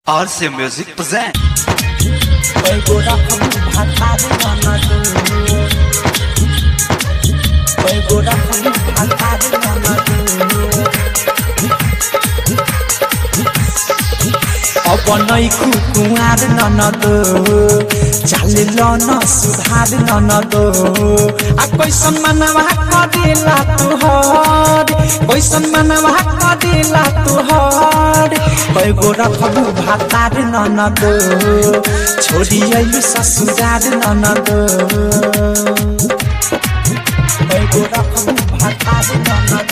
RC Music present. Pego da kamu bhatari nanadu Pego da kamu bhatari nanadu अब नै कुकुवार ननद चालिल न सुधार ननद आ कैसन मनवा करेला तुहर कैसन मनवा करेला तुहर कैगो रखबू भातार ननद छोड़ी अइलु ससुरार ननद कैगो रखबू भातार ननद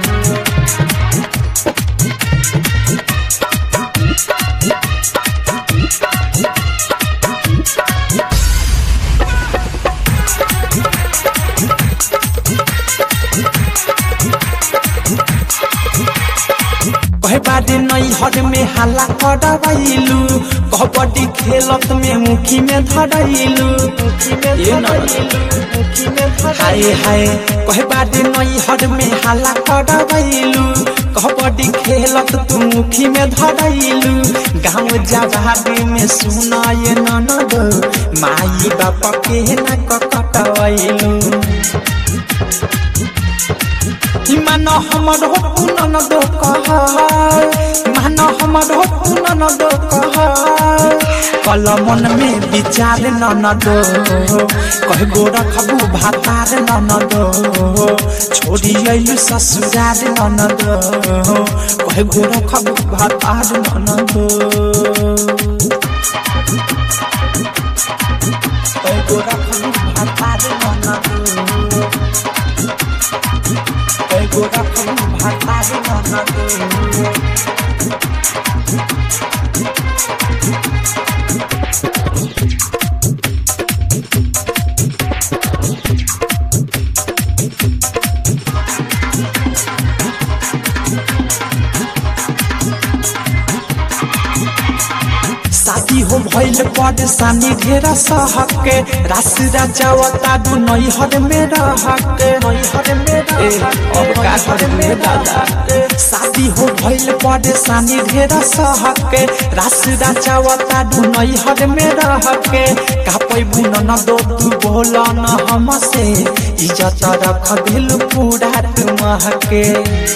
कहे बारे नई हर में हल्ला करवाइलू कबड्डी खेलत में मुखी में धरैलू ये न हाय हाय कहे बारे नई हर में हल्ला करवाइलू कबड्डी खेलत तू मुखी में धरैलू गाँव जवाबी में सुनाए ननद माई बाप के न कटवैलू मान हमर हो पुनन दो कह मान हमर हो पुनन दो कह कल मन में विचार नन दो कह गो रखबू भातार नन दो छोड़ी अइलु ससुरार नन दो कह गो रखबू भातार नन दो कह गो रखबू भातार नन दो Ego da kamu bhatari nanadu शादी हो भइल परेशानी ढेर सहके रास राजावता दु नई हर में रहके नई हर में अब का करे में दादा शादी हो भइल परेशानी ढेर सहके रास राजावता दु नई हर में रहके का पैबू न दो तू बोल न हमसे इज्जत रख दिल पूरा तुमहके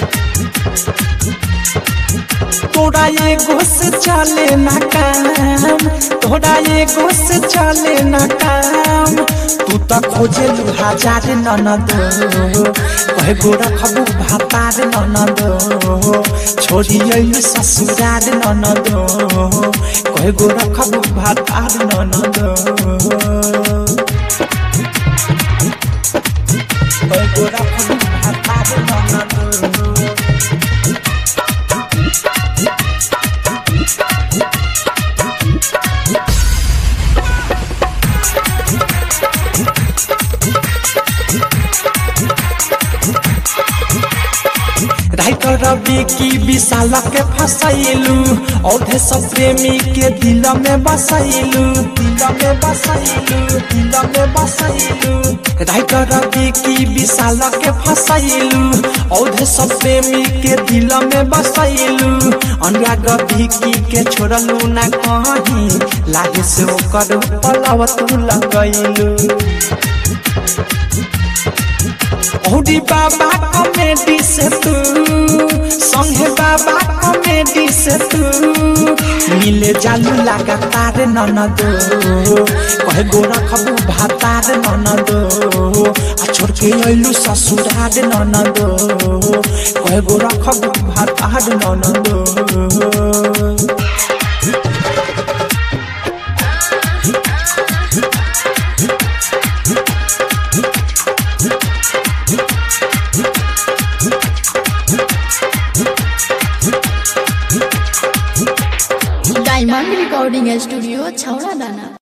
तोरा ये घुस चले ना काम तोरा ये घुस चले ना काम तू त खोजे हजार ननद कहे गो रखबू भातार ननद छोड़ी अइलु ससुरार ननद कहे गो रखबू भातार ननद कहे गो रखबू भातार ननद राइटर रवि की विशाल के फसैलू औधे सब प्रेमी के दिल में बसैलू दिल में बसैलू दिल में बसैलू राइटर रवि की विशाल के फसैलू औधे सब प्रेमी के दिल में बसैलू अनुराग भिकी के छोड़लू ना कहीं लागे से ओकर पलव तू लगैलू औरी बाबा कॉमेडी से तू संगे बाबा कॉमेडी से तू मिले जालू लगातार ननद कहे गो रखबू भातार ननद आ छोड़ के अइलू ससुरार ननद कहे गो रखबू भातार ननद डायमंड रिकॉर्डिंग स्टूडियो छौड़ा दाना